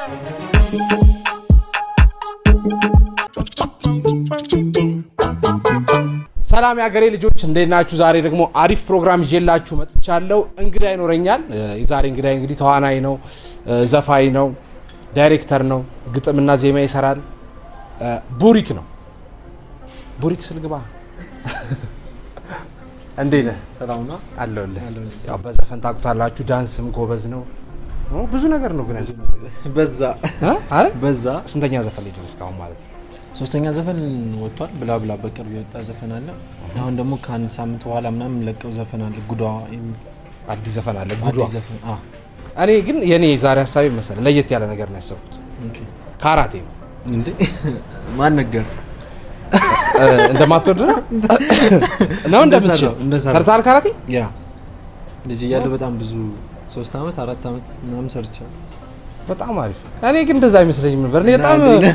ሰላም የሀገሬ ልጆች እንዴት ናችሁ? ዛሬ ደግሞ አሪፍ ፕሮግራም ይዤላችሁ መጥቻለሁ። እንግዳ ይኖረኛል። እ፣ የዛሬ እንግዳ እንግዲህ ተዋናይ ነው፣ እ፣ ዘፋኝ ነው፣ ዳይሬክተር ነው፣ ግጥምና ዜማ ይሰራል። እ፣ ቡሪክ ነው። ቡሪክ ስልግባ እንዴት ነህ? ሰላም ነው። አለሁልህ። ያው በዘፈን ታውቁታላችሁ፣ ዳንስም ጎበዝ ነው። ኦ፣ ብዙ ነገር ነው ግን ያዝ- በዛ እ? አረ በዛ ስንተኛ ዘፈን ላይ ደረስክ አሁን ማለት ነው? ሶስተኛ ዘፈን ወጥቷል። ብላ ብላ በቅርብ የወጣ ዘፈን አለ። አሁን ደግሞ ከአንድ ሳምንት በኋላ ምናምን ለቀው ዘፈን አለ። ጉዷ የሚል አዲስ ዘፈን አለ ጉዷ። አዲስ ዘፈን አ እኔ ግን የኔ ዛሬ ሀሳቤ መሰለህ ለየት ያለ ነገር ነው ያሰብኩት። ኦኬ። ካራቴ ነው እንዴ ማን ነገር እ፣ እንደማትወድ ነው ነው እንደምትችል እንደሰራው፣ እንደሰራው። ሰርተሃል ካራቴ? ያ ልጅ እያለ በጣም ብዙ ሶስት አመት አራት አመት ምናምን ሰርቻለሁ። በጣም አሪፍ። እኔ ግን እንደዛ አይመስለኝም ነበር። እኔ በጣም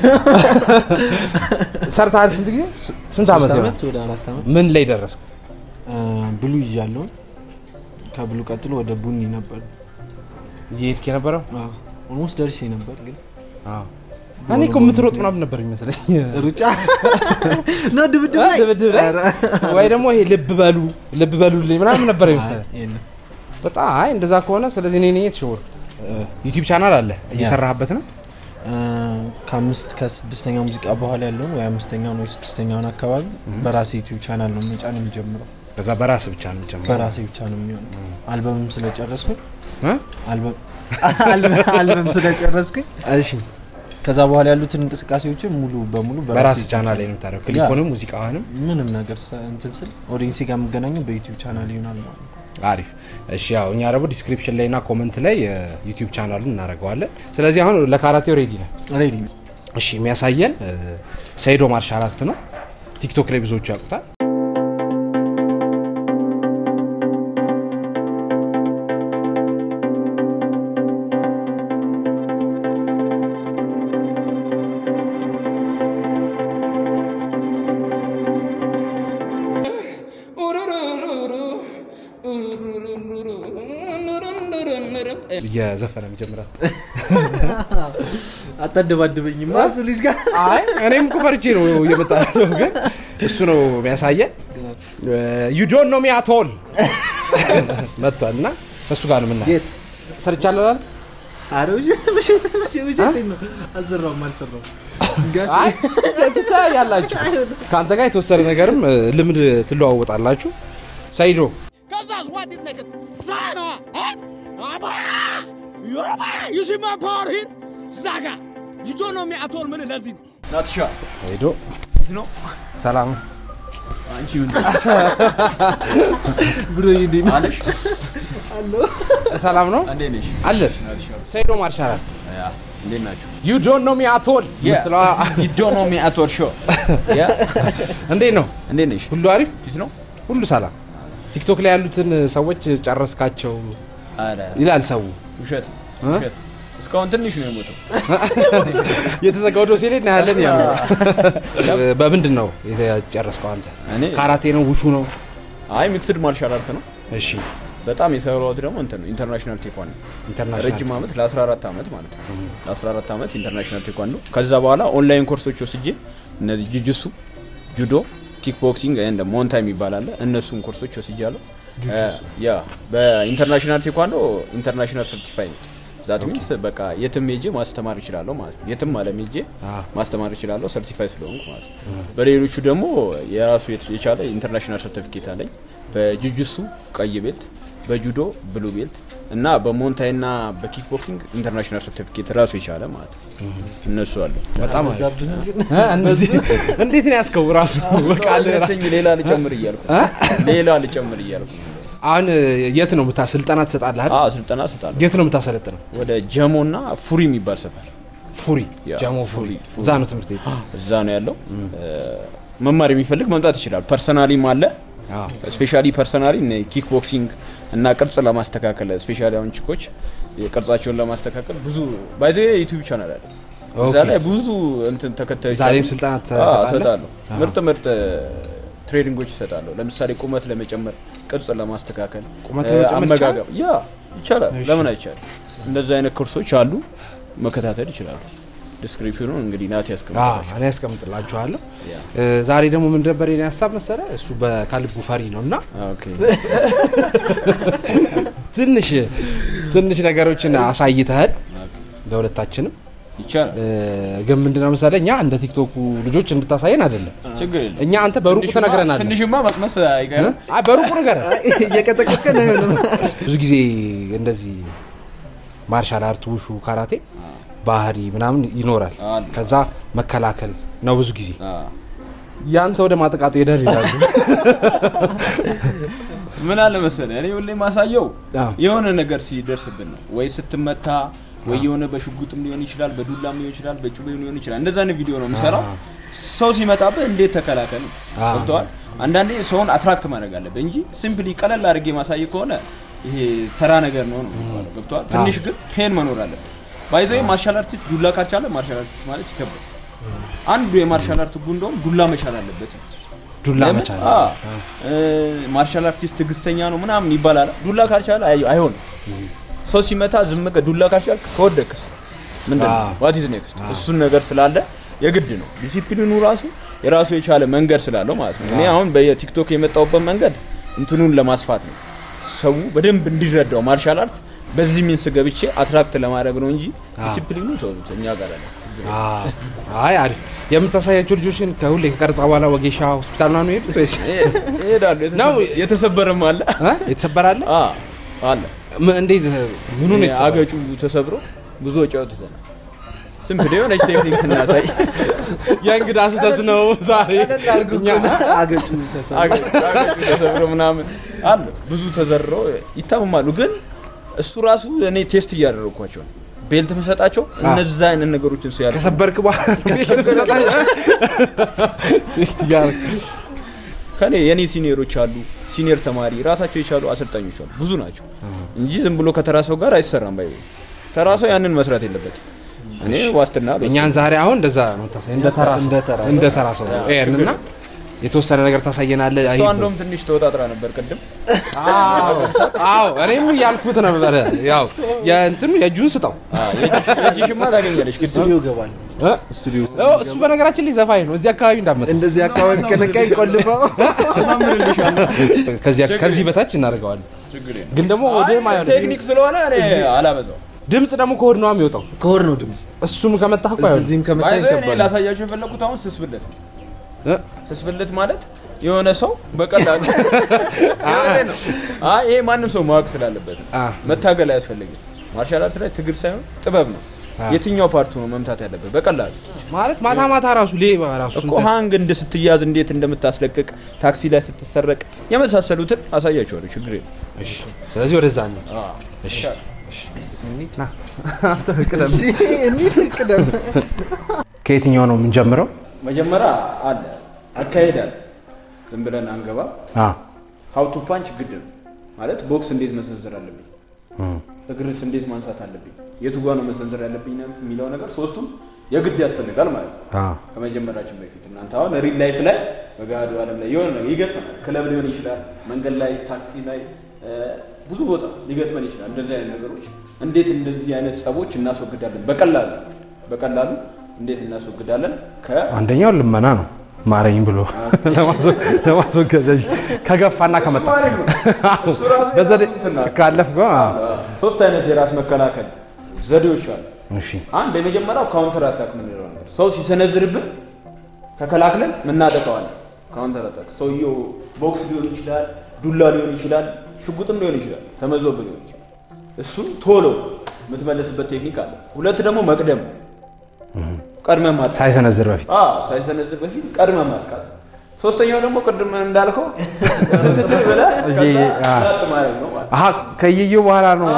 ሰርተሃል። ስንት ጊዜ ስንት ዓመት ሶስት ይሆናል? አመት ወደ አራት አመት ምን ላይ ደረስክ? አ፣ ብሉ ይዣለሁ። ከብሉ ቀጥሎ ወደ ቡኒ ነበር። እየሄድክ የነበረው ኦልሞስት ደርሼ ነበር ግን እኔ እኮ የምትሮጥ ምናምን ነበር ይመስለኝ ሩጫ ነው ድብድብ ላይ ድብድብ ላይ ወይ ደግሞ ይሄ ልብ በሉ ልብ በሉልኝ ምናምን ነበር ይመስለኝ። አይ፣ የለም። በጣም አይ እንደዛ ከሆነ ስለዚህ እኔ ነኝ የተሸወርኩት። ዩቲዩብ ቻናል አለ እየሰራህበት ነው? አ፣ ከአምስት ከስድስተኛ ሙዚቃ በኋላ ያለውን ወይ አምስተኛውን ወይ ስድስተኛውን አካባቢ በራሴ ዩቲዩብ ቻናል ነው መጫን የሚጀምረው። ከዛ በራስ ብቻ ነው የምትጀምረው? በራሴ ብቻ ነው የሚሆነው። አልበምም ስለጨረስኩኝ እ? አልበም አልበም ስለጨረስኩኝ እሺ ከዛ በኋላ ያሉትን እንቅስቃሴዎችን ሙሉ በሙሉ በራስ ዩቲዩብ ቻናል ላይ ነው የምታደርገው። ክሊፑንም ሙዚቃህንም ምንም ነገር ሰ- እንትን ስል ኦዲንሲ ጋር የምገናኘው በዩቲዩብ ቻናል ይሆናል ማለት ነው። አሪፍ እሺ ያው እኛ ደግሞ ዲስክሪፕሽን ላይ እና ኮመንት ላይ የዩቲዩብ ቻናሉን እናደርገዋለን ስለዚህ አሁን ለካራቴው ሬዲ ነው ሬዲ እሺ የሚያሳየን እ፣ ሰይዶ ማርሻ አራት ነው ቲክቶክ ላይ ብዙዎቹ ያውቁታል እየዘፈነ የሚጀምራል አታደባድበኝም እሱ ልጅ ጋር አይ እኔም እኮ ፈርቼ ነው እየመጣ ያለው ግን እሱ ነው የሚያሳየን ዩ ዶንት ኖ ሚ አት ኦል መጥቷል እና ከእሱ ጋር ነው ምና የት ሰርቻለሁ አላልክ? አረ ውሸት ውሸት ውሸት ውሸት ነው አልሰራውም አልሰራውም ጋሽ አይ ትተያያላችሁ ከአንተ ጋር የተወሰነ ነገርም እ፣ ልምድ ትለዋወጣላችሁ ሰይዶ Cause what is nigga? Saga! Eh? Aba! Yoruba! You see my power here? Saga! You don't know me at all, man. Let's see. ናትሻ ሰይዶ ነው ሰላም አንቺ ምን ብሎ ይዲ አለሽ? ሰላም ነው እንዴት ነሽ? አለን ሰይዶ ማርሻ አራት ያ እንዴት ናችሁ? ዩ ዶንት ኖ ሚ አት ኦል የምትለዋ You don't know me at all show. ያ እንዴት ነው እንዴት ነሽ? ሁሉ አሪፍ ፊስ ነው? ሁሉ ሰላም ቲክቶክ ላይ ያሉትን ሰዎች ጨረስካቸው አረ ይላል ሰው ውሸት እ? ውሸት። እስካሁን ትንሽ ነው የሞተው። የተዘጋው ዶሴ ላይ እናያለን ያሉ በምንድን ነው የጨረስከው አንተ እኔ ካራቴ ነው ውሹ ነው አይ ሚክስድ ማርሻል አርት ነው። እሺ በጣም የሰራሁት ደግሞ እንትን ነው ኢንተርናሽናል ቴኳንዶ ኢንተርናሽናል ረጅም ዓመት ለ14 ዓመት ማለት ነው። ለ14 ዓመት ኢንተርናሽናል ቴኳንዶ ከዛ በኋላ ኦንላይን ኮርሶች ወስጄ እነዚህ ጁጁሱ፣ ጁዶ፣ ኪክ ቦክሲንግ እንደ ሞንታይም ይባላል እነሱን ኮርሶች ወስጃለሁ። ያ በኢንተርናሽናል ቴኳንዶ ኢንተርናሽናል ሰርቲፋይ ነው። ዛት ሚንስ በቃ የትም ሄጄ ማስተማር እችላለሁ ማለት ነው። የትም ዓለም ሄጄ አዎ። ማስተማር እችላለሁ ሰርቲፋይ ስለሆንኩ ማለት ነው። በሌሎቹ ደግሞ የራሱ የት- የቻለ ኢንተርናሽናል ሰርቲፊኬት አለኝ። በጁጁሱ ቀይ ቤልት፣ በጁዶ ብሉ ቤልት እና በሞንታይ እና በኪክ ቦክሲንግ ኢንተርናሽናል ሰርቲፊኬት ራሱ የቻለ ማለት ነው። እነሱ አሉ። በጣም አሪፍ እ፣ እነዚህ እንዴት ነው ያስከው ራሱ በቃ አለ ራ- አነሰኝ ሌላ ልጨምር እያልኩ ሌላ ልጨምር እያልኩ ነው። አሁን የት ነው ምታ ስልጠና ትሰጣለህ አይደል? አዎ ስልጠና እሰጣለሁ። የት ነው የምታሰለጥነው ወደ ጀሞ እና ፉሪ የሚባል ሰፈር ፉሪ ያ፣ ጀሞ ፉሪ ፉሪ፣ ፉሪ። እዛ ነው ትምህርት ቤት እዛ ነው ያለው። መማር የሚፈልግ መምጣት ይችላል። ፐርሰናሊም አለ አዎ ስፔሻሊ ፐርሰናሊ ኪክ ቦክሲንግ እና ቅርጽ ለማስተካከል ስፔሻሊ አሁን ቺኮች ቅርጻቸውን ለማስተካከል ብዙ ባይዘ ዩቲዩብ ቻናል አለ እዛ ኦኬ። ላይ ብዙ እንትን ተከታዮች ዛሬም አሉ። ስልጠና አዎ፣ ትሰጣለህ? እሰጣለሁ። አዎ። ምርጥ ምርጥ ትሬኒንጎች ይሰጣለሁ። ለምሳሌ ቁመት ለመጨመር፣ ቅርጽ ለማስተካከል፣ ቁመት እ፣ ለመጨመር አመጋገብ ያ ይቻላል። ለምን አይቻልም? እንደዚህ አይነት ኮርሶች አሉ። መከታተል ይችላሉ። ዲስክሪፕሽኑን እንግዲህ ናት አዎ፣ ያስቀምጣል። እኔ ያስቀምጥላችኋለሁ። ያ። እ፣ ዛሬ ደግሞ ምን ነበር የኔ ሀሳብ መሰለ እሱ በካልቡ ፈሪ ነው እና ኦኬ ትንሽ ትንሽ ነገሮችን አሳይተሃል ለሁለታችንም ይቻላል። እ፣ ግን ምንድነው መሰለ እኛ እንደ ቲክቶኩ ልጆች እንድታሳየን አይደለም ችግር የለም። እኛ አንተ በሩቁ ትንሽማ- ትነግረናለህ ትንሽማ መቅመስ አይቀርም። አይ በሩቁ ነገር እየቀጠቀጥከን አይሆንም። ብዙ ጊዜ እንደዚህ ማርሻል አርት ውሹ ካራቴ ባህሪ ምናምን ይኖራል አለ። ከዛ መከላከል ነው ብዙ ጊዜ አዎ። ያንተ ወደ ማጥቃቱ ሄደር ይላሉ ምን አለ መሰለህ እኔ ሁሌ ማሳየው አዎ። የሆነ ነገር ሲደርስብን ነው ወይ ስትመታ ወይ የሆነ በሽጉጥም ሊሆን ይችላል በዱላም ሊሆን ይችላል በጩቤም ሊሆን ይችላል እንደዛ አይነት ቪዲዮ ነው የምሰራው ሰው ሲመጣብህ እንዴት ተከላከል ነው አዎ። ገብተዋል አንዳንዴ ሰውን አትራክት ማድረግ አለብህ እንጂ ሲምፕሊ ቀለል አድርጌ ማሳይ ከሆነ ይሄ ተራ ነገር ነው ነው የሚባለው ገብተዋል ትንሽ ግን ፔን መኖር አለበት ባይዘ ማርሻል አርቲስት ዱላ ካልቻለ ማርሻል አርቲስት ማለት ይከብዳል አንዱ የማርሻል አርት ህጉ እንደውም ዱላ መቻል አለበት ነው ዱላ ለምን? መቻል አዎ። እ፣ ማርሻል አርቲስት ትዕግስተኛ ነው ምናምን ይባላል። ዱላ ካልቻለ አይ- አይሆንም። ሰው ሲመታ ዝም በቃ ዱላ ካልቻል ከወደቅስ ምንድን አዎ። ዋት ኢዝ ኔክስት? እሱን ነገር ስላለ የግድ ነው ዲሲፕሊኑ ራሱ የራሱ የቻለ መንገድ ስላለው ማለት ነው። እኔ አሁን በቲክቶክ የመጣሁበት መንገድ እንትኑን ለማስፋት ነው። ሰው በደንብ እንዲረዳው ማርሻል አርት በዚህ ሚንስ ገብቼ አትራክት ለማድረግ ነው እንጂ ዲሲፕሊኑ ተውት እኛ ጋር አለ። አዎ። አይ አሪፍ የምታሳያቸው ልጆችን ከሁሌ ከቀረጻ በኋላ ወጌሻ ሆስፒታል ምናምን ሄዱት ወይስ ይሄዳሉ። ነው። የተሰበረም አለ እ? የተሰበራለ አ አለ ም- እንዴት ምኑ ነው እኔ የተሰበረው? አገጩ ተሰብሮ ብዙ ወጪ አውጥተናል። ሲምፕል የሆነች ቴክኒክ ስናሳይ የእንግዳ ስህተት ነው ዛሬ እኛ አገጩ ተሰ- አገጩ አገጩ ተሰብሮ ምናምን አለ ብዙ ተዘርረው ይታመማሉ። ግን እሱ ራሱ እኔ ቴስት እያደረግኳቸው ነው። ቤልት መሰጣቸው እነዛ አይነት ነገሮችን ሲያደርጉ ከሰበርክ በኋላ ቴስት እያደረክ ከኔ የኔ ሲኒየሮች አሉ፣ ሲኒየር ተማሪ ራሳቸው የቻሉ አሰልጣኞች አሉ፣ ብዙ ናቸው እንጂ ዝም ብሎ ከተራ ሰው ጋር አይሰራም። ባይ ተራ ሰው ያንን መስራት የለበትም። እኔ ዋስትና አልወስድም። እኛን ዛሬ አሁን እንደዛ ነው ታሳይ እንደ ተራ ሰው እንደ ተራ ሰው። እንደ ተራ ሰው ይሄንና የተወሰነ ነገር ታሳየናለህ። እሷ አይ እንደውም ትንሽ ተወጣጥራ ነበር ቅድም አዎ አዎ እኔም እያልኩት ነበረ። ያው የእንትኑ የእጁን ስጠው የእጅሽማ ታገኛለች ግን ስቱዲዮ ገባል እ? ስቱዲዮ ኦ፣ እሱ በነገራችን ላይ ዘፋኝ ነው። እዚህ አካባቢ እንዳመጣ እንደዚህ አካባቢ ከነካኝ ቆልፈው ከዚህ ከዚህ በታች እናደርገዋለን። ችግር የለም። ግን ደግሞ ወደ ማይሆን ቴክኒክ ስለሆነ እኔ አላበዛው። ድምጽ ደግሞ ከሆድ ነው የሚወጣው። ከሆድ ነው ድምፅ እሱም ከመጣህ እኮ አይሆንም። እዚህም ከመታኝ ባይዘ እኔ ከባድ ነው። ላሳያችሁ የፈለኩት አሁን ስስብለት ነው። እ? ስስብለት ማለት የሆነ ሰው በቀላሉ የሆነ ነው። አይ ይሄ ማንም ሰው ማወቅ ስላለበት ነው። አ። መታገል አያስፈልግም። ማርሻል አርት ላይ ትግል ሳይሆን ጥበብ ነው። አ። የትኛው ፓርቱ ነው መምታት ያለበት በቀላሉ ማለት ማታ ማታ ራሱ ሌባ ራሱ እኮ ሀንግ እንደ ስትያዝ እንዴት እንደምታስለቅቅ ታክሲ ላይ ስትሰረቅ የመሳሰሉትን አሳያችኋለሁ። ችግር የለም። እሺ፣ ስለዚህ ወደዛ ነው። እሺ፣ ና እሺ፣ እንሂድ ቅደም ከየትኛው ነው የምንጀምረው? መጀመሪያ አለ አካሄድ አለ። ዝም ብለን አንገባ። አ ሀው ቱ ፓንች ግድ ነው ማለት ቦክስ እንዴት መሰንዘር አለብኝ፣ እግርስ እንዴት ማንሳት አለብኝ፣ የቱ ጋ ነው መሰንዘር ያለብኝ ነው የሚለው ነገር ሶስቱም የግድ ያስፈልጋል ማለት ነው። አ ከመጀመራችን በፊት እናንተ አሁን ሪል ላይፍ ላይ በገሃዱ ዓለም ላይ የሆነ ነገር ይገጥመናል። ክለብ ሊሆን ይችላል፣ መንገድ ላይ፣ ታክሲ ላይ፣ እ፣ ብዙ ቦታ ሊገጥመን ይችላል። እንደዚህ አይነት ነገሮች እንዴት እንደዚህ አይነት ጸቦች እናስወግዳለን? በቀላሉ በቀላሉ እንዴት እናስወግዳለን? ከ አንደኛው ልመና ነው ማረኝ ብሎ ለማስወገድ ከገፋና ከመጣ አሪፍ ነው። እሱ ራሱ በዘዴ የራሱ እንትን አለ። ካለፍ ሶስት አይነት የራስ መከላከል ዘዴዎች አሉ። እሺ አንድ የመጀመሪያው ካውንተር አታክ የምንለው ነገር ሰው ሲሰነዝርብን ተከላክለን ምናጠቀዋለን። ካውንተር አታክ ሰውየው ቦክስ ሊሆን ይችላል፣ ዱላ ሊሆን ይችላል፣ ሽጉጥም ሊሆን ይችላል፣ ተመዞብ ሊሆን ይችላል። እሱን ቶሎ የምትመለስበት ቴክኒክ አለ። ሁለት ደግሞ መቅደም ነው። ቀድመህ ማጥቃት ሳይሰነዝር በፊት አዎ፣ ሳይሰነዝር በፊት ቀድመህ ማጥቃት። ሶስተኛው ደግሞ ቅድም እንዳልከው ትትት ብለህ ከዛ ይሄ፣ አ። ጸጥ ማድረግ ነው ማለት ነው። አሀ ከየየው በኋላ ነው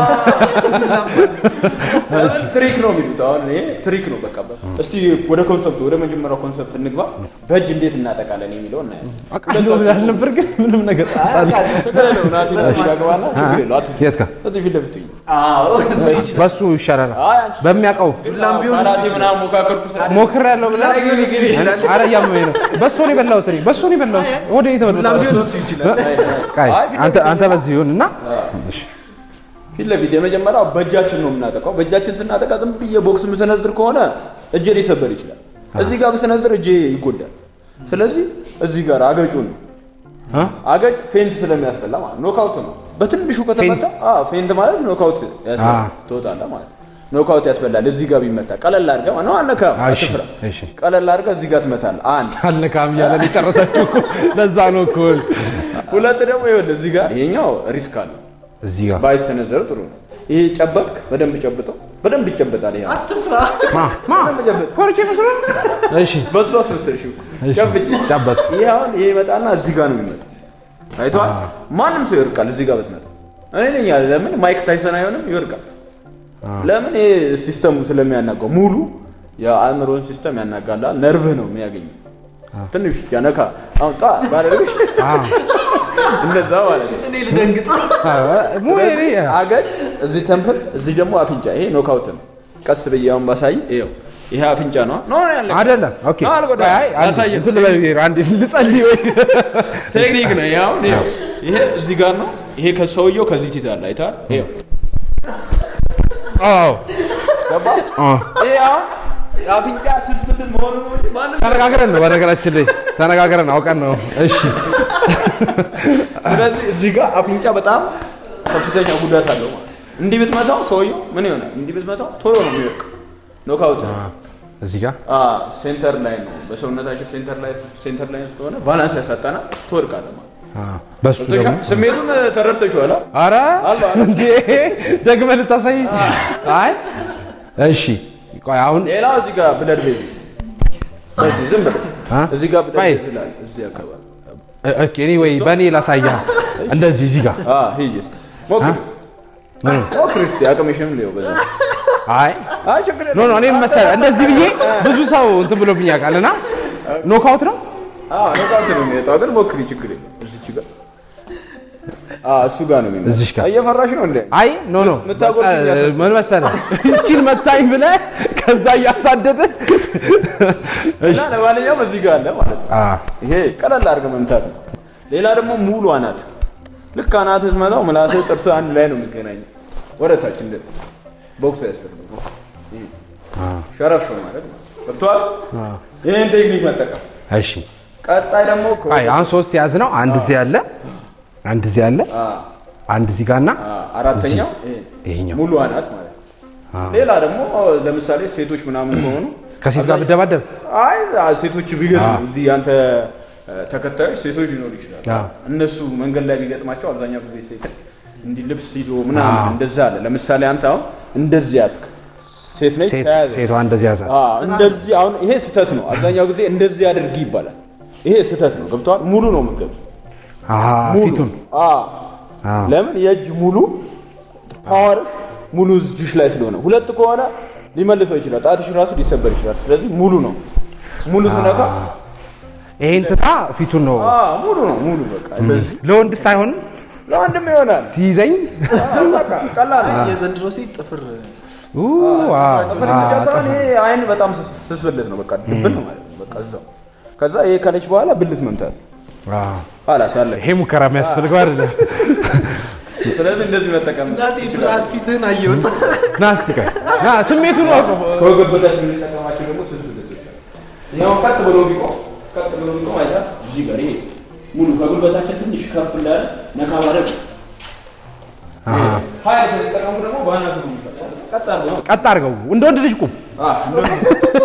ለምን ትሪክ ነው የሚሉት። አሁን ይሄ ትሪክ ነው በቃ። እስቲ ወደ ኮንሰፕቱ ወደ መጀመሪያው ኮንሰፕት እንግባ። በእጅ እንዴት እናጠቃለን የሚለው እናያለን። አውቃለሁ ብለህ ነበር ግን ምንም ነገር ችግር የለውም ናቲ ደስ ያገባና ችግር የለውም አትፍሪ። የት ጋር እዚህ ፊት ለፊት ሁኚ። በሱ ይሻላል አይ አንቺ በሚያውቀው ካራቴ ምናምን ሞካከርኩ ስለ ሞክር ያለው ብለህ ኧረ እያመመኝ ነው በሱ ነው የበላሁት እኔ በሱ ነው የበላሁት ወደ የተበላ ቃይ አንተ አንተ በዚህ ይሁን እና እሺ ፊት ለፊት የመጀመሪያው በእጃችን ነው የምናጠቃው። በእጃችን ስናጠቃ ዝም ብዬ ቦክስ ምሰነዝር ከሆነ እጄ ሊሰበር ይችላል። እዚህ ጋር ብሰነዝር እጄ ይጎዳል። ስለዚህ እዚህ ጋር አገጩን ነው እ? አገጭ ፌንት ስለሚያስበላ ማለት ኖካውት ነው። በትንሹ ከተመታ አዎ ፌንት ማለት ኖካውት ያስበላ አ። ትወጣለህ ማለት ነው። ኖካውት ያስበላል። እዚህ ጋር ቢመታ ቀለል አድርገህ ነው አነካም፣ እሺ፣ አትፍራ። እሺ። ቀለል አድርገህ እዚህ ጋር ትመታለህ። አንድ አልነካም እያለ ነው የጨረሰችው እኮ። ለዛ ነው እኮ ሁለት ደግሞ ይኸውልህ እዚህ ጋር ይሄኛው ሪስክ አለው እዚህ ጋር ባይሰነዘር ጥሩ ነው። ይሄ ጨበጥክ፣ በደንብ ጨብጠው፣ በደንብ ይጨበጣል። ይሄ ማ ማ በደንብ ጨብጥ። ኮርቼ መስሎ እሺ በሱ አስመሰልሽው። እሺ፣ ጨብጭ። ጨበጥ ይሄ አሁን ይሄ ይመጣና እዚህ ጋር ነው የሚመጣው። አይቷል። ማንም ሰው ይወርቃል እዚህ ጋር ብትመጣ። እኔ ነኝ ያለ ለምን ማይክ ታይሰን አይሆንም? ይወርቃል። ለምን ይሄ ሲስተሙ ስለሚያናጋው ሙሉ የአእምሮን ሲስተም ያናጋላል። ነርቭህ ነው የሚያገኘው። ትንሽ ብቻ ነካ አሁን ጣ ባለልሽ እንደዛ ማለት ነው። እኔ ልደንግጥ ሙ እኔ አገጭ እዚህ ተምፕል፣ እዚህ ደግሞ አፍንጫ። ይሄ ኖካውት ነው። ቀስ ብዬ አሁን ባሳይ ይኸው ይሄ አፍንጫ ነው ኖ ያለ አይደለም ኦኬ ነው አልጎዳ አይ አንድ ያሳየን እንትን ልበል ብዬ ነው። አንዴ ልጸልይ ወይ ቴክኒክ ነው። ይሄ አሁን ይኸው ይሄ እዚህ ጋር ነው። ይሄ ከሰውየው ከዚህ ትይዛለህ። አይተሃል? ይኸው አዎ ገባ? አ ይሄ አሁን የአፍንጫ ስስ ብልት መሆኑ ነው እንጂ ማንም ተነጋግረን ነው በነገራችን ላይ ተነጋግረን አውቀን ነው እሺ ስለዚህ እዚህ ጋር አፍንጫ በጣም ከፍተኛ ጉዳት አለው ማለት ነው። እንዲህ ብትመታው ሰውየው ምን ይሆናል? እንዲህ ብትመታው ቶሎ ነው የሚወድቀው። ኖካውት እዚህ ጋር አ ሴንተር ላይ ነው በሰውነታቸው ሴንተር ላይ ሴንተር ላይ ስለሆነ ባላንስ ያሳጣና ትወድቃለህ ማለት ነው። አ በሱ ደግሞ ስሜቱን ተረድተሽዋል? አ? አረ አለ፣ አለ። እንዴ ደግመህ ልታሳይ አይ እሺ ቆይ አሁን ሌላው እዚህ ጋር ብለድ ቤዝ እዚህ ዝም ብለሽ አ? እዚህ ጋር ብለድ ቆይ። ቤዝ ይላል እዚህ አካባቢ እ- ኦኬ እኔ ወይ በእኔ ላሳያ እንደዚህ እዚህ ጋር አ ሂጂ እስኪ ሞክሪ ምኑ? ሞክሪ እስኪ አቅምሽም ሊው በዛ አይ አይ ችግር ኖ ኖ እኔ መሰለህ እንደዚህ ብዬ ብዙ ሰው እንትን ብሎብኝ ያውቃል እና ኖካውት ነው አ ኖካውት ነው የሚወጣው ግን ሞክሪ ችግር የለም እዚች ጋር አ እሱ ጋር ነው የሚመጣው እዚች ጋር። እየፈራሽ ነው እንዴ አይ ኖ ኖ የምታጎርሰኝ ያስመስል። ምን መሰለህ ይቺን መታኝ ብለህ ከዛ እያሳደደ እና ለማንኛውም እዚህ ጋር አለ ማለት ነው አ ይሄ ቀለል አድርገህ መምታት ነው ሌላ ደግሞ ሙሉ አናት ልክ አናት ስትመታው ምላስህ ጥርስ አንድ ላይ ነው የሚገናኘው ወደ ታች እንደ ቦክስ ያስፈልገው ይሄ ሸረፍ ማለት ነው ገብቶሃል ይህን ቴክኒክ መጠቀም እሺ ቀጣይ ደግሞ ከ- አይ አሁን ሶስት ያዝ ነው አንድ እዚህ አለ አንድ እዚህ አለ አ አንድ እዚህ ጋርና አ አራተኛው ይሄ ይሄኛው ሙሉ አናት ማለት ነው ሌላ ደግሞ ለምሳሌ ሴቶች ምናምን ከሆኑ ከሴት ጋር ብደባደብ አይ አ- ሴቶች ቢገጥሙ እዚህ ያንተ አ፣ ተከታዮች ሴቶች ሊኖሩ ይችላሉ። አዎ። እነሱ መንገድ ላይ ቢገጥማቸው አብዛኛው ጊዜ ሴት እንዲህ ልብስ ይዞ ምናምን እንደዛ አለ። ለምሳሌ አንተ አሁን እንደዚህ ያዝክ ሴት ነች ሴት ተያዘ ሴቷ እንደዚህ ያዛት አ፣ እንደዚህ አሁን ይሄ ስህተት ነው። አብዛኛው ጊዜ እንደዚህ አድርጊ ይባላል። ይሄ ስህተት ነው። ገብቷል። ሙሉ ነው የምትገቡ አሃ ሙሉ ፊቱን አ አዎ። ለምን የእጅ ሙሉ ፓወር ሙሉ እጅሽ ላይ ስለሆነ፣ ሁለት ከሆነ ሊመልሰው ይችላል። ጣትሽ ራሱ ሊሰበር ይችላል። ስለዚህ ሙሉ ነው። ሙሉ ስነካ ይሄን ትታ ፊቱን ነው አ ሙሉ ነው ሙሉ በቃ እንደዚህ ለወንድስ አይሆንም ለወንድም ይሆናል። ሲይዘኝ አ፣ በቃ ቀላል ነው። የዘንድሮ ሴት ጥፍር ኡ ዋው ጥፍር ብቻ ሳይሆን ይሄ አይን በጣም ስስ- ስስ ብልት ነው። በቃ ድብን ነው ማለት ነው። በቃ እዛው ከዛ ይሄ ከለች በኋላ ብልት መምታት ዋው ኋላስ አለ። ይሄ ሙከራ የሚያስፈልገው አይደለም ስለዚህ እንደዚህ መጠቀም እናቴ ፍርሃት ፊትህን አየሁት። ና እስቲ ቆይ ና ስሜቱን አውቀው ከወገብ በታች የምንጠቀማቸው ደግሞ ስስ ብልቶች አሉ። ይኸው ቀጥ ብሎ ቢቆም ቀጥ ብሎ ቢቆም አይታ እዚህ ጋር ይሄ ሙሉ ከጉልበታችን ትንሽ ከፍ እንዳለ ነካ ማድረግ ሀይል ከተጠቀሙ ደግሞ በአና ግሩ ይፈጣል። ቀጥ አድርገው ነው። ቀጥ አድርገው እንደ ወንድ ልጅ ቁም አ፣ እንደዚህ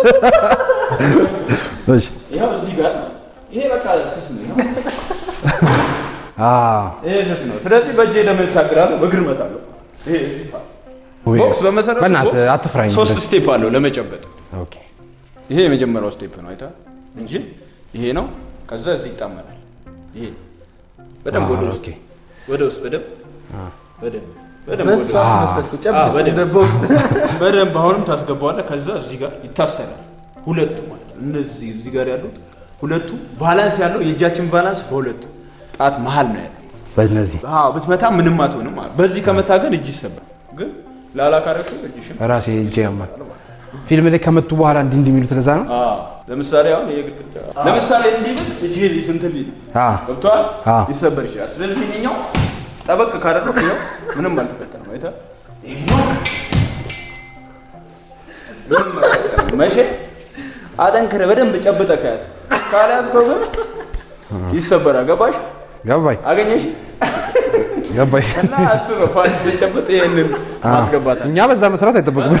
እሺ ይኸው እዚህ ጋር ነው። ይሄ በቃ ስስ ነው። ይኸው አ ይሄ ስስ ነው። ስለዚህ በእጄ ለምን ታግራለሁ? በእግር እመታለሁ። ይሄ እዚህ ፓርት። ወይ ቦክስ በመሰረቱ በእናትህ ቦክስ አትፍራኝ ሶስት እንደዚህ። ስቴፕ አለው ለመጨበጥ። ኦኬ ይሄ የመጀመሪያው ስቴፕ ነው አይታ እንጂ ይሄ ነው። ከዛ እዚህ ይጣመራል። ይሄ በደንብ ወደ ውስጥ ኦኬ ወደ ውስጥ በደንብ በደንብ በደንብ በእሱ ወደ ውስጥ አስመሰልኩ አዎ፣ ጨብጥ በደንብ። እንደ ቦክስ በደንብ አሁንም ታስገባዋለህ። ከዛ እዚህ ጋር ይታሰራል። ሁለቱ ማለት ነው። እነዚህ እዚህ ጋር ያሉት ሁለቱ ባላንስ ያለው የእጃችን ባላንስ በሁለቱ ጣት መሀል ነው ያለው። በእነዚህ አዎ ብትመታ ምንም አትሆንም። ማለት በዚህ ከመታ ግን እጅ ይሰባል። ግን ላላካረሹ እጅሽን ራሴ እጄ ያማል ፊልም ላይ ከመቱ በኋላ እንዲህ እንዲህ የሚሉት ለዛ ነው አዎ ለምሳሌ አሁን ይሄ ግድግዳ ለምሳሌ እንዲህ ብል እጅ ስንት ሊል አ ገብቷል አዎ። ሊሰበር ይችላል። ስለዚህ ይሄኛው ጠበቅ ካደረኩ ይኸው ምንም አልተፈጠረም። አይተህ ይሄኛው በደንብ መቀጠል። መቼ አጠንክረህ በደንብ ጨብጠህ ከያዝክ ካልያዝከው ግን ይሰበራል። ገባሽ? ገባኝ አገኘሽ? ገባኝ። እና እሱ ነው ፓንች ስጨብጥ ይሄንን ማስገባት አለ። እኛ በዛ መስራት አይጠበቅም።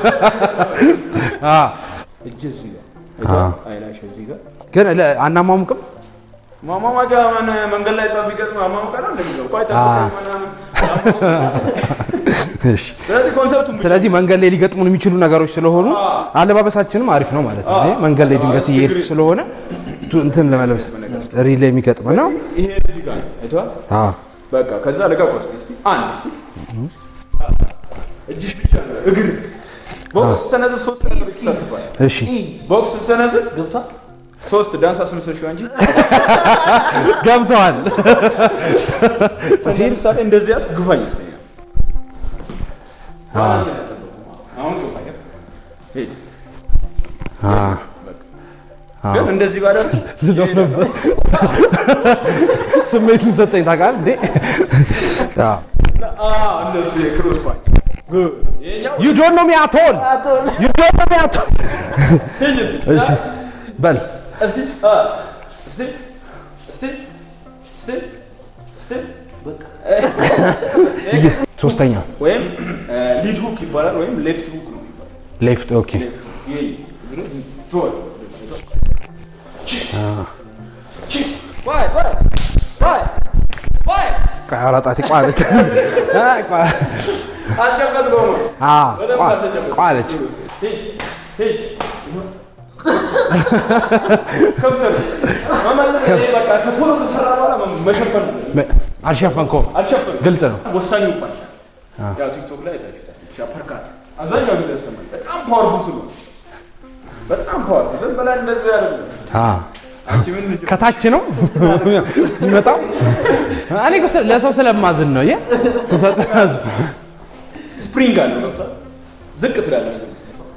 እጅ እዚህ ጋር አይተህ? አይላሽ እዚህ ጋር ግን ለ- አናሟሙቅም። ማማማጃ ምን መንገድ ላይ ሰው ቢገጥም አማሙቀ ነው እንደሚለው ቆይ ጠብቀኝ ምናምን እሺ። ስለዚህ ኮንሰፕቱ ስለዚህ መንገድ ላይ ሊገጥሙን የሚችሉ ነገሮች ስለሆኑ አለባበሳችንም አሪፍ ነው ማለት ነው። ይሄ መንገድ ላይ ድንገት እየሄድክ ስለሆነ ቱ- እንትን ለመለበስ ሪል ላይ የሚገጥም ነው። ይሄ እዚህ ጋር ነው አይተዋል አዎ። በቃ ከዛ ልቀቅ ውስጥ እስቲ አንድ እስቲ እጅሽ ብቻ ነው እግር ቦክስ ሰነዝር ሶስት ነገር ይሳተፋል እሺ ቦክስ ሰነዝር ገብቷል ሶስት ዳንስ አስመስለሽው አንቺ ገብተዋል። ለምሳሌ እንደዚህ ያስ ግፋኝ ይስተኛል አሁን ግፋኝ ሂድ ግን እንደዚህ ባደርግ ስሜቱን ሰጠኝ ታውቃለህ እንዴ? አዎ። እንደሱ የክሮስ ፓንች ይሄኛው You don't know me at all. You don't know me at all. ሂድ እስቲ እሺ በል እስቲ አ እስቲ እስቲ እስቲ እስቲ ሶስተኛ ወይም ሊድ ሁክ ይባላል ወይም ሌፍት ሁክ ነው የሚባለው። ሌፍት ኦኬ ይሄ እግሩ ጆይ ዋይ ዋይ ዋይ ዋይ ቆይ ኧረ ጣቴ ቋለች አይ፣ ቋ- አልጨበጥ ነው ነው አዎ፣ በደንብ ቋ- አልተጨበጠም። ቋለች ሂድ ሂድ ክፍት ነው መመለስ ይሄ በቃ ከቶሎ ከሰራ በኋላ መሸፈን ነው። መ- አልሸፈንከውም አልሸፈንም። ግልጽ ነው ወሳኙ ፓንች ያው ቲክቶክ ላይ አይታችሁታል። እቺ አፐርካት አብዛኛው ጊዜ ያስተምራል። በጣም ፓወርፉል ስለሆነ በጣም ፓወርፉል ዝም ብላ እንደዚህ ያለ አዎ። አንቺ ምን ልጅ ከታች ነው የሚመጣው እኔ እኮ ስለ- ለሰው ስለማዝን ነው የ ስሰጥ ስፕሪንግ አለው ገብቷል። ዝቅ ትላለህ ነገር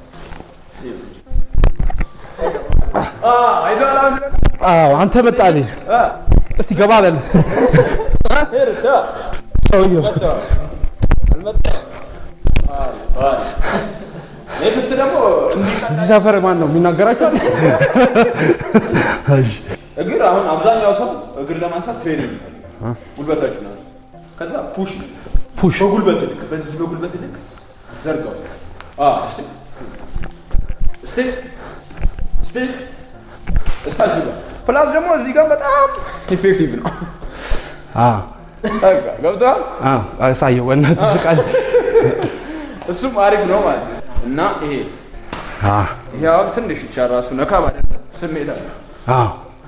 አ አይደል አሁን አዎ አንተ መጣልኝ አ እስቲ ገባ በል ሄር ታ ሰውየው አልመጣም ኔክስት ደግሞ እንዲህ እዚህ ሰፈር ማን ነው የሚናገራቸው እሺ እግር አሁን አብዛኛው ሰው እግር ለማንሳት ትሬኒንግ ይፈልጋል። ጉልበታችሁ ነው። ከዛ ፑሽ ፑሽ በጉልበት ልክ በዚህ በጉልበት ልክ ዘርጋው። አዎ እስቲ እስቲ እስቲ እስቲ እዚህ ጋር ፕላስ ደግሞ እዚህ ጋር በጣም ኢፌክቲቭ ነው። አዎ በቃ ገብቶሃል? አዎ አሳየው በእናትህ ስቃል እሱም አሪፍ ነው ማለት ነው። እና ይሄ አዎ ይሄ አሁን ትንሽ ብቻ ራሱ ነካ ማለት ስሜት አለ አዎ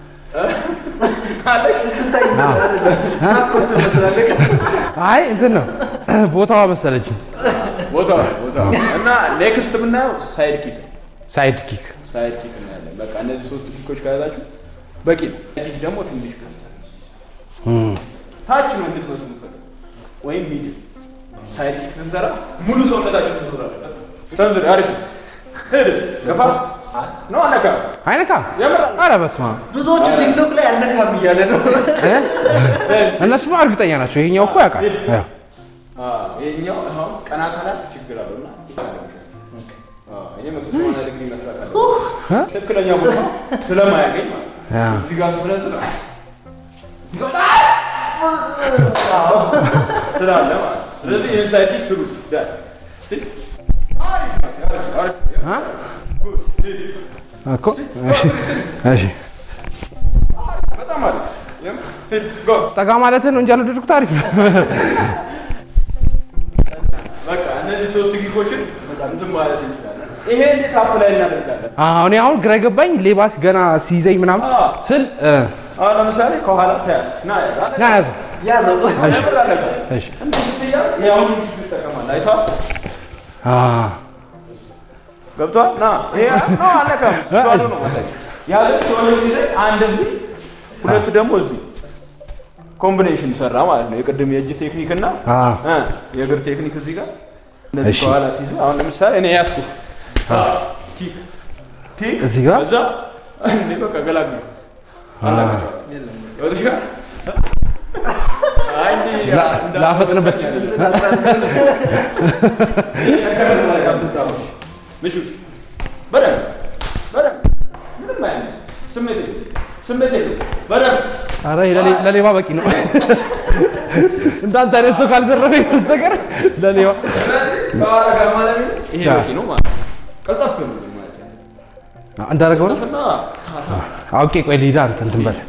አይ እንትን ነው ቦታዋ መሰለችኝ ቦታ ቦታ እና ኔክስት የምናየው ሳይድ ኪክ ነው። ሳይድ ኪክ ሳይድ ኪክ እናያለን። በቃ እነዚህ ሶስት ኪኮች ከያዛችሁ በቂ ነው። ኪክ ደግሞ ትንሽ ከፍ ታች ነው እንድትመቱ የምፈልገው ወይም ሚዲየም። ሳይድ ኪክ ስንሰራ ሙሉ ሰውነታችን መዞር አለበት። ተንዝር አሪፍ ነው። ሂድ ገፋ ነው አነካ አይነካም የምር ኧረ በስመ አብ ብዙዎቹ ቲክቶክ ላይ አልነካም እያለ ነው። እ? እነሱማ እርግጠኛ ናቸው ይሄኛው እኮ ያውቃል ያው ይሄኛው አሁን ቀና ካላት ችግር አለው እና አዎ፣ ይሄ መቶ ሰማንያ ዲግሪ መስራት አለ ትክክለኛ ቦታ ስለማያገኝ ማለት ነው። ያ እዚህ ጋር ስለዚህ ስላለ ማለት ነው። ስለዚህ ይህን ሳይቲክ ስሩ እስኪ ዳይ እስኪ አሪፍ ናቸው፣ አሪፍ፣ አሪፍ። አ? ጉድ፣ ሂድ፣ ሂድ። እኮ እሺ እሺ በጣም አሪፍ የምር፣ ሂድ፣ ጎ። ጠጋ ማለትን ነው እንጂ ያልወደድኩት አሪፍ ነው በቃ እነዚህ ሶስት ጊጎችን እንትን ማለት እንችላለን። ይሄ እንዴት አፕ ላይ እናደርጋለን? አሁን አሁን ግራ የገባኝ ሌባስ ገና ሲይዘኝ ምናምን አዎ። ስል እ፣ አሁን ለምሳሌ ከኋላ ተያዝ ና ያዝ አለ ና ያዘው ያዘው የምር አለቀ። እሺ እንትን ስትያዝ የአሁኑ ጊግ ትጠቀማለህ። አይተኸዋል? አ ገብቷል? ና ይሄ ነው አለቀም። ሷሉ ነው ማለት ያዘ ሷሉ ጊዜ አንድ እዚህ ሁለት ደግሞ እዚህ ኮምቢኔሽን ሰራ ማለት ነው። የቅድም የእጅ ቴክኒክ እና አ እ የእግር ቴክኒክ እዚህ ጋር እንደዚህ እሺ። ከኋላ ሲይዝ አሁን ለምሳሌ እኔ ያዝኩት ኪክ ኪክ እዚህ ጋር እዛ እንዴ በቃ ገላግል አይ እንዴ ላ- ላፈጥንበት ምሹ በደንብ በደንብ ምንም አይነት ስሜት የለውም ስሜት የለውም በደንብ ኧረ ይሄ ለሌ- ለሌባ በቂ ነው። እንዳንተ አይነት ሰው ካልዘረፈኝ በስተቀር ለሌባ ከኋላ ጋር ማለት ነው ይሄ ያ። በቂ ነው ማለት ነው። ቀልጠፍ ነው ማለት ነው እንዳደረገው ነው። ቀልጠፍና ታታ አውቄ ቆይ ሊዳ አንተ እንትን በል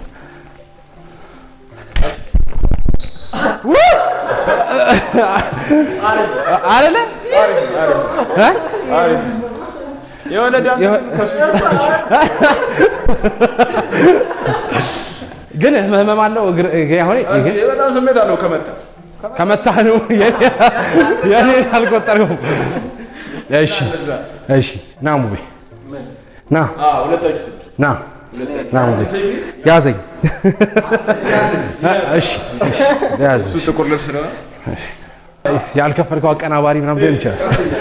አይደለ እ? የሆነ ዳንስ የሆነ- ከሱ ግን ህመም አለው እግር እግሬ አሁን እግር ይሄ በጣም ስሜት አለው ከመጣ ከመታህ ነው የኔ- የኔ አልቆጠረውም። እሺ እሺ ና ሙቤ ና አዎ ሁለታችሁ ስም ና ና ሙቤ ያዘኝ። እሺ እሺ ያዝ እሱ ጥቁር ልብስ ነው ያልከፈልከው አቀናባሪ ምናምን ሊሆን ይችላል።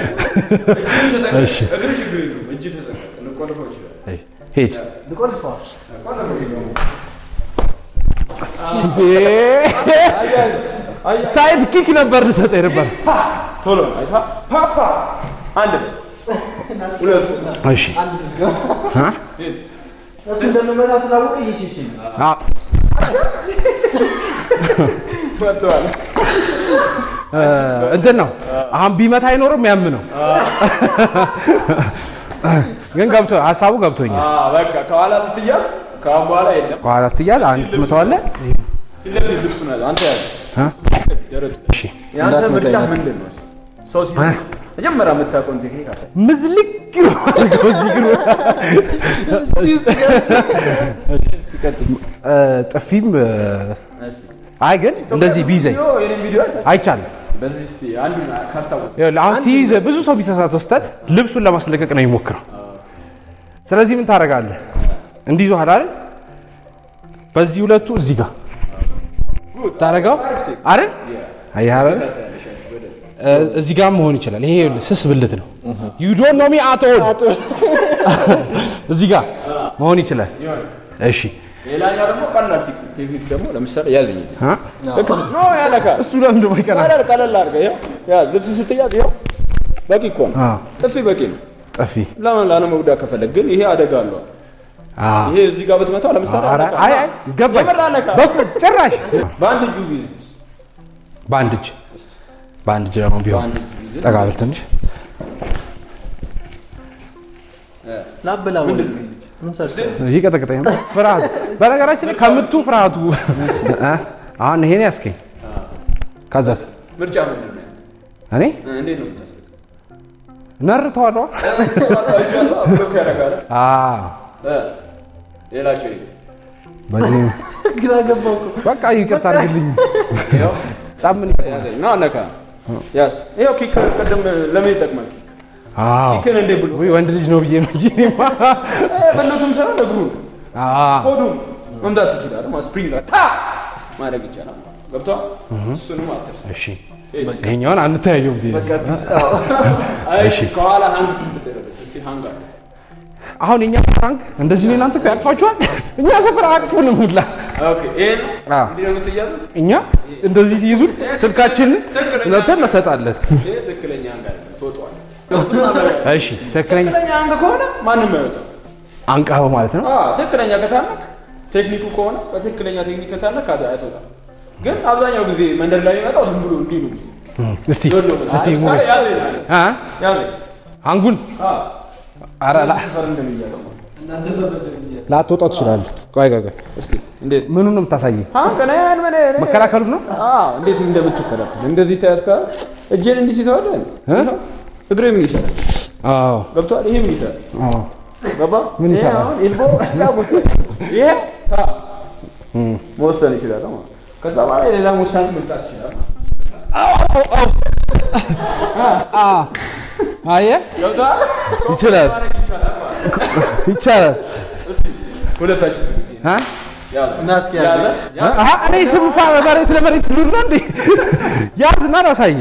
እሺ እግር ችግር የለውም እጅ ተጠቀም ልቆልፈው ይችላል ሂድ ሳይድ ኪክ ነበር ልሰጠኝ ነበር። ቶሎ አይታ ፓፓ አንድ ሁለቱ እሺ እሱ እንደምመታ ስላወቀ እየሸሸኝ አ- መጥተዋል እ፣ እንትን ነው አሁን ቢመታ አይኖርም ያም ነው ግን ገብቶ ሀሳቡ ገብቶኛል። አዎ በቃ ከኋላ ስትያዝ ከአሁን በኋላ የለም ከኋላ ስትያዝ አንድ ትመታዋለህ። ፊት ለፊት ልብሱ ነው ያዘው። አንተ ያዘ እ? ደረቱ እሺ የአንተ ምርጫ ምንድን ነው ሰው ሲ መጀመሪያ የምታውቀውን ቴክኒክ አሳይ ምዝልቅ ነው አድርገው እዚህ ግን እ፣ ጥፊም እ፣ አይ ግን እንደዚህ ቢይዘኝ የኔ ቪዲዮ አይተህ አይቻልም። በዚህ እስቲ አንዱን ካስታወስ ይኸውልህ አሁን ሲይዘ ብዙ ሰው ቢሳሳት ወስተት ልብሱን ለማስለቀቅ ነው የሚሞክረው። ስለዚህ ምን ታደርጋለህ? እንዲህ ይዞሃል አይደል? በዚህ ሁለቱ እዚህ ጋር ታደርገው አይደል? አየህ አይደል? እ፣ እዚህ ጋር መሆን ይችላል። ይሄ ይኸውልህ ስስ ብልት ነው። ዩ ዶንት ኖ ሚ አት ኦል እዚህ ጋር መሆን ይችላል። እሺ ሌላኛው ደግሞ ቀላል ቴክኒክ ቴክኒክ ደግሞ ለምሳሌ ያዘኝ አ? ልክ ኖ ያለካል እሱ ለምን ደሞ ይቀናል? ቀለል ቀለል አድርገህ ይኸው ያዝ ልብስ ስትያዝ ይኸው በቂ እኮ ነው አ፣ ጥፊ በቂ ነው ጥፊ ለምን ላለመጉዳት ከፈለግ ግን ይሄ አደጋ አለው አ፣ ይሄ እዚህ ጋር ብትመታው ለምሳሌ ኧረ፣ አለካ። አይ አይ ገባኝ። የምር አለካ። በፍ- ጭራሽ በአንድ እጁ ጊዜ በአንድ እጅ በአንድ እጅ ደግሞ ቢሆን በአንድ እጁ ጊዜ ጠጋ ብል ትንሽ ላበላ ምን ሰርተ ይቀጠቅጠኝ ነው ፍርሃቱ። በነገራችን ላይ ከምቱ ፍርሃቱ እ? አሁን ይሄን ያስከኝ ከዛስ ምርጫ ምንድን ነው ያንተ? እኔ እ፣ እንዴት ነው የምታስገው ነርተዋለሁ። ብሎክ ያደርጋል አ እ፣ ሌላቸው ይዘህ በዚህ ግራ ገባው እኮ በቃ ይቅርታ አድርግልኝ። ይኸው ጻምን ያዘኝ ነው አለካ ያዝ ይኸው ኪክ ቅድም ለምን ይጠቅማል ኪክ አዎ ኪክን እንዴ ብሎ ወይ ወንድ ልጅ ነው ብዬ ነው እንጂ እኔማ በእነቱም ስራ እግሩን አ ሆዱን መምታት ይችላል ማለት ስፕሪንግ ታ ማድረግ ይቻላል ገብቷል እሱንም አትርሳ እሺ ይሄኛውን አንተያየው ብዬ ነው። እሺ ከኋላ ሃንግ ስንት ደረሰ እስቲ ሃንግ አለ አሁን የኛ ፍራንክ እንደዚህ ነው። እናንተ እኮ ያቅፋችኋል። እኛ ሰፈር አቅፉንም ሁላ ኦኬ ይሄ ነው አዎ። እንዲህ ነው የምትያዙት እኛ እንደዚህ ሲይዙን ስልካችንን ነተን እንሰጣለን። ይሄ ትክክለኛ ሃንግ አለ ትወጣዋለህ እሺ ትክክለኛ ትክክለኛ ሃንግ ከሆነ ማንም አይወጣም አንቃው ማለት ነው። አዎ ትክክለኛ ከታነክ ቴክኒኩ ከሆነ በትክክለኛ ቴክኒክ ከታነክ አት- አይተውጣም ግን አብዛኛው ጊዜ መንደር ላይ የሚመጣው ዝም ብሎ እንዲህ ነው እስቲ እስቲ ሙቤ ያዘኝ አለ አ ያዘኝ አንጉን አዎ ኧረ ላ ሰፈር እንደሚያዘው ማለት ላትወጣው ትችላለህ። ቆይ ቆይ ቆይ እስኪ እንዴት ምኑን ነው የምታሳየኝ? ሃንግ ነን ምን መከላከሉ ነው። አዎ እንዴት እንደምትከላከል እንደዚህ ታያት ካለ እጄን እንዲህ ሲተዋለ እ? እግሬ ምን ይሰራል አዎ ገብቷል ይሄ ምን ይሰራል አዎ ገባ ምን ይሄ ይሰራል? አሁን ኤልቦ ያ ቦታ ይሄ ታ መወሰን ይችላል ማለት ነው። ከዛ በኋላ የሌላ ውሳኔ መስጣት ይችላል አየህ ገብቷል ይችላል ይቻላል። ሁለታችን ስንት አ? ያለ እና እስኪ ያለ ያለ አሀ እኔ ስንፋ መሬት ለመሬት ሉል ነው እንዴ? ያዝና ላሳየህ።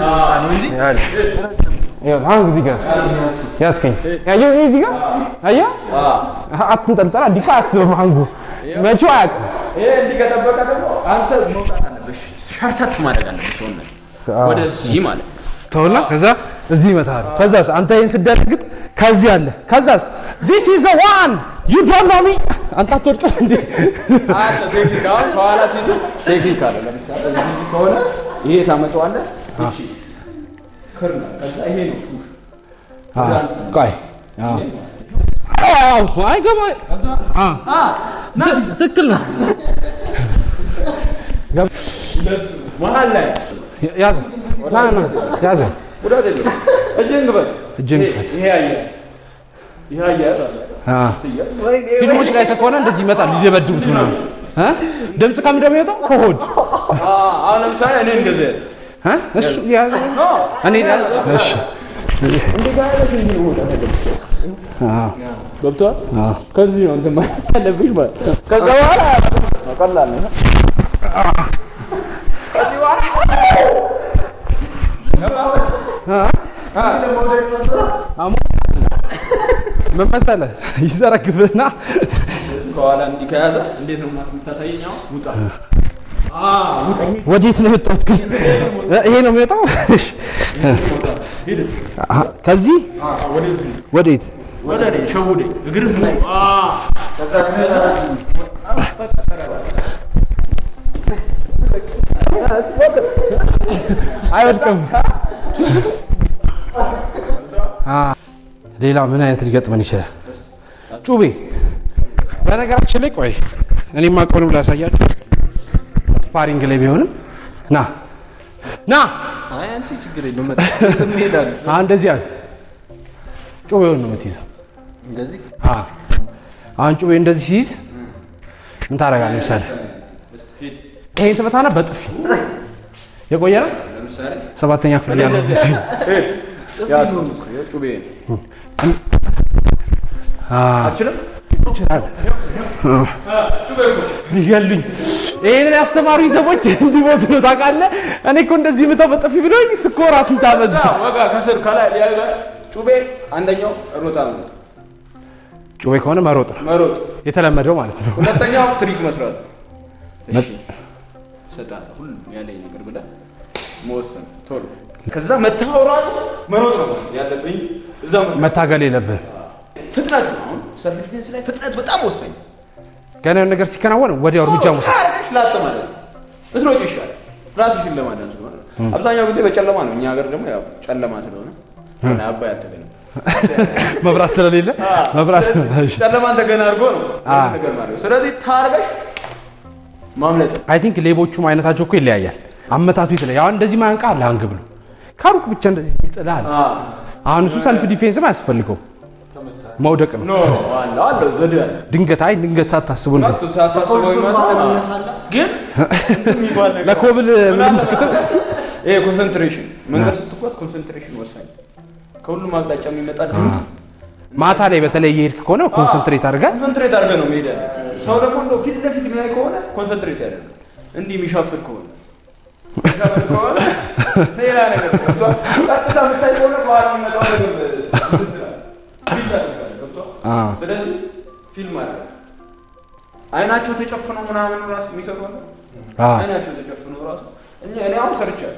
ይኸውልህ አሁን እዚህ ጋር ያዝከኝ። ያየው ይሄ እዚህ ጋር አየህ? አሀ አትንጠልጠላ እንዲህ እኮ አያስብም አንጉ መቼው አያውቅም። ይሄ እንዲህ ከጠበቀ ደግሞ አንተ መውጣት አለብሽ ሻ ሸርተት ማድረግ አለብህ ሰውነት ወደዚህ ማለት ነው። ተውና ከዛ እዚህ ይመታል። ከዛስ አንተ ይህን ስደነግጥ ከዚህ አለ። ከዛስ ዚስ ኢዝ ዋን ዩ ዶንት ኖ ሚ አንተ አትወድቅም እንዴ? አለ ቴክኒክ አሁን ከኋላ ሲይዙ ቴክኒክ አለ። ለምሳሌ እዚህ ከሆነ ይሄ ታመጣዋለህ። እቺ ክርና ከዛ ይሄ ነው ፑሽ ቆይ አዎ አይገባ ትክክል ነው። መሀል ላይ ያዘ ና ና ያዘ ጉዳት የለም። እጅህን ግበት። እጅን ይሄ- ክፈት። ይሄ አየህ ይሄ አየህ አለ። አ ትያዝ። ወይኔ ፊልሞች ላይ ከሆነ እንደዚህ ይመጣል ሊደበድቡት ምናምን እ ድምፅ ከምን እንደሚወጣው ከሆድ አ አሁን ለምሳሌ እኔ እንደዚህ እ እሱ ያዘ እኔ ያዘ እሺ አዎ ገብቶሃል? አዎ ከዚህ ነው እንትን ማለት ያለብሽ ማለት ነው። ከዛ በኋላ ቀላል ነው። ምን መሰለህ ይዘረግፍና ከኋላ እንዲህ ከያዘ እንዴት ነው የምታሳየኝ? አሁን ውጣ ወዴት ነው የወጣሁት ግን እ ይሄ ነው የሚወጣው እሺ አሀ፣ ከዚህ ወዴት ወደ እኔ ሸውደኝ እግር ስሙ አይወድቅም አ ሌላ ምን አይነት ሊገጥመን ይችላል ጩቤ በነገራችን ላይ ቆይ እኔ ማቀውንም ላሳያችሁ ስፓሪንግ ላይ ቢሆንም ና ና አይ አንቺ ችግር የለውም እንሄዳለን። አሁን እንደዚህ ያዝ ጩቤውን ነው የምትይዘው እንደዚህ አ አሁን ጩቤ እንደዚህ ሲይዝ ምን ታደርጋለህ ምሳሌ ይሄን ትመታና በጥፊ የቆየ ነው ለምሳሌ ሰባተኛ ክፍል ያለው መሰለኝ ያዝኩት ጩቤ አችልም ይችላል ሊገሉኝ ይህንን ያስተማሩኝ ሰዎች እንዲሞቱ ነው ታውቃለህ። እኔ እኮ እንደዚህ ምተው በጥፊ ብሎኝ ስኮ ራሱን ታመጣ ወጋ ከስር ከላይ ሊያጋ ጩቤ አንደኛው ሮጣ ነው ጩቤ ከሆነ መሮጥ ነው መሮጥ፣ የተለመደው ማለት ነው። ሁለተኛው ትሪክ መስራት። እሺ እሰጥሃለሁ ሁሉም ያለኝ ነገር ብለህ መወሰን ቶሎ። ከዛ መታወቅ ራሱ መሮጥ ነው ያለብህ እንጂ እዛ መታገል የለብህም። ፍጥነት ነው። አሁን ሰልፍ ዲፌንስ ላይ ፍጥነት በጣም ወሳኝ ነው። ገና የሆነ ነገር ሲከናወን ወዲያው እርምጃ መውሰድ ካረገሽ ላጥ ማለት ነው። ብትሮጪ ይሻላል። ራስሽን ለማዳን ስለሆነ አብዛኛው ጊዜ በጨለማ ነው። እኛ ሀገር ደግሞ ያው ጨለማ ስለሆነ አባይ አልተገኘም። መብራት ስለሌለ መብራት እሺ። ጨለማን ተገና አድርጎ ነው ይሄን ነገር ማለት። ስለዚህ ታርገሽ ማምለጥ ነው። አይ ቲንክ ሌቦቹም አይነታቸው እኮ ይለያያል። አመታቱ የተለያየ አሁን እንደዚህ ማንቃ አለ አንግ ብሎ ከሩቅ ብቻ እንደዚህ ይጥላል። አሁን እሱ ሰልፍ ዲፌንስም አያስፈልገው መውደቅ ነው። ኖ አለ አለ ዘዴ አለ። ድንገት አይ ድንገት ሳታስቡ እንደ ሳቱ ሳታስበው ይመጣል። ግን እንትን የሚባል ነገር ለኮብል ምልክት ይሄ ኮንሰንትሬሽን መንገድ ስትጓዝ ኮንሰንትሬሽን ወሳኝ። ከሁሉም አቅጣጫ የሚመጣ ድምፅ ማታ ላይ በተለይ እየሄድክ ከሆነ ኮንሰንትሬት አድርገህ ኮንሰንትሬት አድርገህ ነው መሄድ ያለብህ። ሰው ደግሞ እንደው ፊት ለፊት የሚያይ ከሆነ ኮንሰንትሬት ያደርጋል። እንዲህ የሚሻፍር ከሆነ የሚሻፍር ከሆነ ሌላ ነገር ነው። ገብቶሃል? ቀጥታ የምታይ ከሆነ በኋላ የሚመጣው ነገር እንትን ትላለህ። ፊት ታደርጋለህ። ገብቶሃል? አዎ። ስለዚህ ፊልም አለ አይናቸው ተጨፍነው ምናምን ራሱ የሚሰሩ አለ። አዎ። አይናቸው ተጨፍነው ራሱ እኛ እኔ አሁን ሰርቻለሁ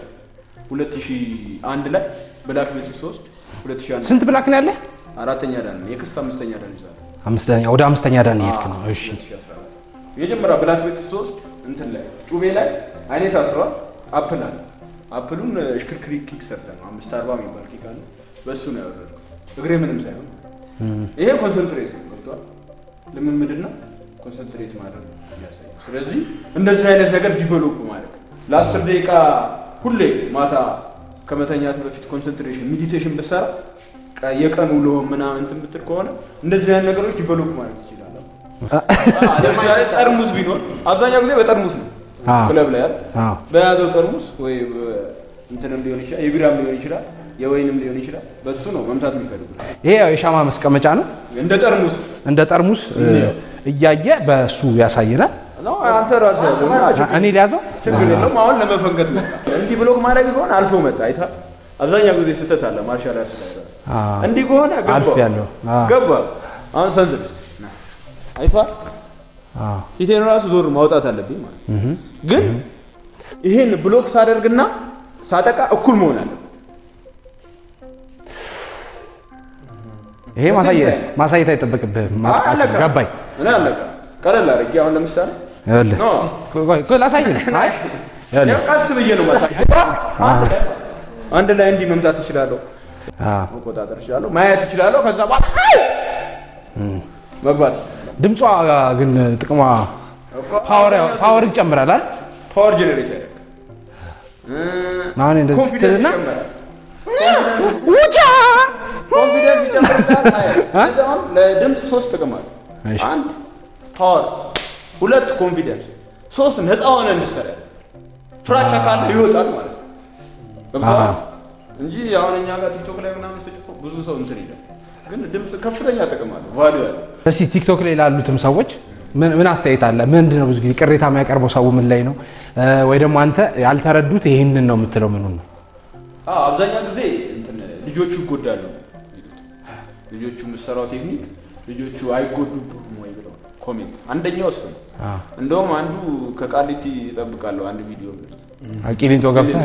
2001 ላይ ብላክ ቤት 3 2001 ስንት ብላክ ነው ያለ? አራተኛ ዳን ነው የክስት አምስተኛ ዳን ይዛል አምስተኛ ወደ አምስተኛ ዳን እየሄድክ ነው። እሺ 2014 የመጀመሪያ ብላክ ቤት 3 እንትን ላይ ጩቤ ላይ አይኔ ታስሯል። አፕል አለ አፕሉን እሽክርክሪ ኪክ ሰርተ ነው አምስት አርባ የሚባል ኪክ አለ በእሱ ነው ያወረድኩት እግሬ ምንም ሳይሆን ይሄ ኮንሰንትሬት ነው ገብቷል ልምምድና ኮንሰንትሬት ማድረግ ነው የሚያሳየው ስለዚህ እንደዚህ አይነት ነገር ዲቨሎፕ ማድረግ ለአስር ደቂቃ ሁሌ ማታ ከመተኛት በፊት ኮንሰንትሬሽን ሜዲቴሽን ብትሰራ ቀ- የቀን ውሎ ምናምን እንትን ብትል ከሆነ እንደዚህ አይነት ነገሮች ዲቨሎፕ ማለት ትችላለህ ለምሳሌ ጠርሙስ ቢኖር አብዛኛው ጊዜ በጠርሙስ ነው አዎ። ክለብ ላይ አይደል? አዎ። በያዘው ጠርሙስ ወይ በ- እንትንም ሊሆን ይችላል የቢራም ሊሆን ይችላል የወይንም ሊሆን ይችላል በሱ ነው መምታት የሚፈልጉት ይሄ ያው የሻማ መስቀመጫ ነው። እንደ ጠርሙስ እንደ ጠርሙስ እ, እያየ በሱ ያሳየናል። ነው አንተ ራስህ ያዘው እና ችግር- እኔ ሊያዘው ችግር የለውም አሁን ለመፈንከት መጣ እንዲህ ብሎክ ማድረግ ከሆነ አልፎ መጣ አይታ አብዛኛው ጊዜ ስህተት አለ ማርሻል አርት ላይ ራሱ። አዎ። እንዲህ ከሆነ ገባ አልፍ ያለው አዎ። ገባ አሁን ሰንዝር እስኪ አይቷል አዎ። ፊቴን ራሱ ዞር ማውጣት አለብኝ ማለት ግን ይሄን ብሎክ ሳደርግና ሳጠቃ እኩል መሆን አለ። ይሄ ማሳየት ማሳየት አይጠበቅብህም። ማጥቃት አለቀ። ገባኝ። ምን አለቀ? ቀለል አድርጌ አሁን ለምሳሌ ይኸውልህ፣ ኖ ቆይ ቆይ ቆይ ላሳይ ነው። አይ ይኸውልህ፣ ያው ቀስ ብዬ ነው ማሳይ። አንድ ላይ እንዲህ መምታት እችላለሁ፣ አዎ መቆጣጠር እችላለሁ፣ ማየት እችላለሁ። ከዛ በኋላ መግባት እችላለሁ። ድምጿ ግን ጥቅሟ ፓወር ፓወር ይጨምራል አይደል? ፓወር ጀነሬት ያደርጋል። አሁን እንደዚህ ኮንፊደንስ ስትልና ይጨምራል። ኮንፊደንስ ይጨምርላል። ስለዚህ አሁን ለድምፅ ሶስት ጥቅም አለ። እሺ። አንድ ፓወር፣ ሁለት ኮንፊደንስ፣ ሶስት ነፃ ሆነ እንድትሰራ ፍራቻ ካለ ይወጣል ማለት ነው። ገብቶሃል? እንጂ አሁን እኛ ጋር ቲክቶክ ላይ ምናምን ስጭቆ ብዙ ሰው እንትን ይላል። ግን ድምፅ ከፍተኛ ጥቅም አለ፣ ቫሊዩ አለ። እስቲ ቲክቶክ ላይ ላሉትም ሰዎች ምን ምን አስተያየት አለ? ምንድን ነው ብዙ ጊዜ ቅሬታ የሚያቀርበው ሰው ምን ላይ ነው? እ፣ ወይ ደግሞ አንተ ያልተረዱት ይሄንን ነው የምትለው ምኑን ነው? አዎ አብዛኛው ጊዜ እንትን ልጆቹ ይጎዳሉ ይሉት። ልጆቹ የምትሰራው ቴክኒክ ልጆቹ አይጎዱብህም ወይ ብለው ኮሜንት። አንደኛው እሱ ነው። አዎ። እንደውም አንዱ ከቃሊቲ ይጠብቃለሁ አንድ ቪዲዮ ቂሊንጦ ገብተህ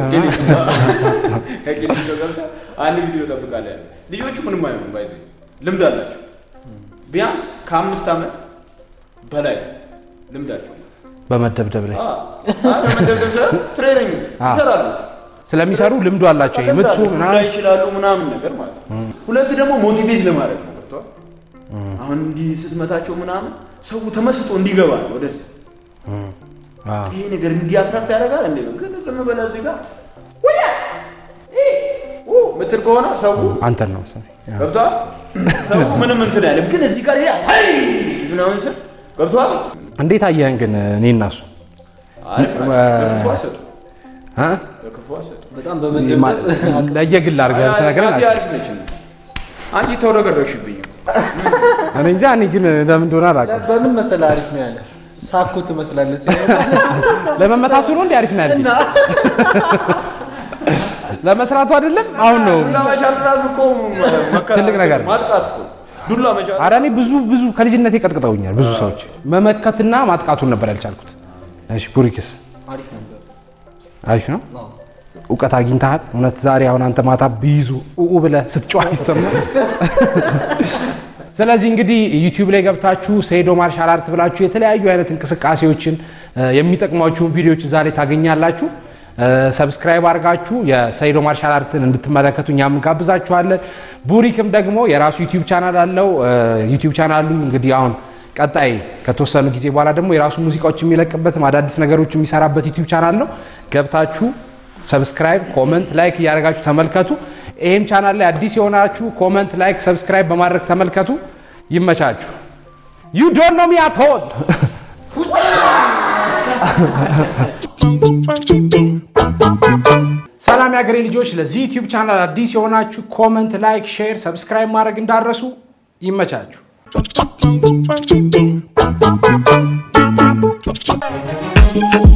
ከቂሊንጦ ገብተህ አንድ ቪዲዮ እጠብቃለሁ ያለ ልጆቹ ምንም አይሆኑም። ባይዘ ልምድ አላቸው። ቢያንስ ከአምስት ዓመት በላይ ልምዳቸው በመደብደብ ላይ መደብደብ ሳይሆን ትሬኒንግ ይሰራሉ። ስለሚሰሩ ልምዱ አላቸው። ይሄ ምቱ ይመጣሉ ምናምን ይችላሉ ምናምን ነገር ማለት ነው። ሁለት ደግሞ ሞቲቬት ለማድረግ ነው። ገብቶሃል? አሁን እንዲህ ስትመታቸው ምናምን ሰው ተመስጦ እንዲገባ ነው ወደዚህ አዎ። ይሄ ነገር እንዲህ አትራክት ያደርጋል እንዴ ነው። ግን ዝም ብለህ እዚህ ጋር ወያ ኢ ኡ ምትል ከሆነ ሰው አንተን ነው ገብቶሃል? ሰው ምንም እንትን አይልም። ግን እዚህ ጋር ይሄ አይ ምናምን ስል ገብቶሃል? እንዴት አየህን ግን እኔ እና እሱ አሪፍ ናቸው። እ- ለክፉ አይሰጡም። እ? ለክፉ አይሰጡም። በጣም በመደብደብ ለየግል አድርገህ ብትነግረን ናቲ አሪፍ። አሪፍ ነች። አንቺ ተውረገረግሽብኝ። እኔ እንጃ እኔ ግን ለምን እንደሆነ አላውቅም። በምን መሰለህ አሪፍ ነው ያለ ሳኮ ትመስላለህ ሲሆን ለመመታቱ ነው እንዴ አሪፍ ነው ያልከኝ? ለመስራቱ አይደለም አሁን ነው ዱላ መቻል ራሱ እኮ መከራ- ትልቅ ነገር ነው። ማጥቃት እኮ ዱላ መቻል ኧረ እኔ ብዙ ብዙ ከልጅነቴ ቀጥቅጠውኛል ብዙ ሰዎች መመከትና ማጥቃቱን ነበር ያልቻልኩት እሺ ቡሪክስ አሪፍ ነበር። አሪፍ ነው እውቀት አግኝተሃል እውነት ዛሬ አሁን አንተ ማታ ቢይዙ ኡኡ ብለህ ስትጮህ ይሰማል ስለዚህ እንግዲህ ዩቲዩብ ላይ ገብታችሁ ሴዶ ማርሻል አርት ብላችሁ የተለያዩ አይነት እንቅስቃሴዎችን እ፣ የሚጠቅሟችሁን ቪዲዮዎች እዛ ላይ ታገኛላችሁ እ፣ ሰብስክራይብ አድርጋችሁ የሰይዶ ማርሻል አርትን እንድትመለከቱ እኛም እንጋብዛችኋለን ቡሪክም ደግሞ የራሱ ዩቲዩብ ቻናል አለው እ፣ ዩቲዩብ ቻናሉ እንግዲህ አሁን ቀጣይ ከተወሰኑ ጊዜ በኋላ ደግሞ የራሱ ሙዚቃዎች የሚለቅበት አዳዲስ ነገሮች የሚሰራበት ዩቲዩብ ቻናል ነው ገብታችሁ ሰብስክራይብ ኮመንት ላይክ እያደረጋችሁ ተመልከቱ ይህም ቻናል ላይ አዲስ የሆናችሁ ኮመንት ላይክ ሰብስክራይብ በማድረግ ተመልከቱ ይመቻችሁ ዩ ዶንት ኖ ሚ አት ኦል ሰላም የሀገሬ ልጆች ለዚህ ዩቲዩብ ቻናል አዲስ የሆናችሁ ኮመንት ላይክ ሼር ሰብስክራይብ ማድረግ እንዳረሱ ይመቻችሁ Thank you.